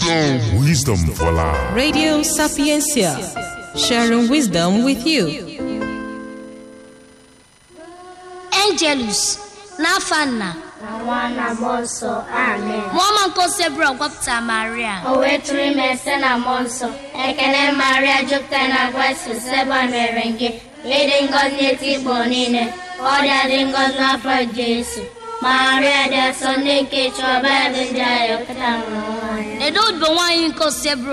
Wisdom for life. Radio Sapiencia, sharing wisdom with you. Angelus n'afọ nna na nwa na mmụọ nsọ amen mụọma nke osebụrụ gwapụta maria o wee tụrụ ime site na mmụọ nsọ ekele maria jupụtara na grace seba mere gị ịdị ngọzi n'eti igbo niile ọ dị adị ngọzi n'afọ jesu maria dị asọ ndị nke chọba dị ndị agha pụta nwụrụ nwaanyị edo odibo nwaanyị nke osebụrụ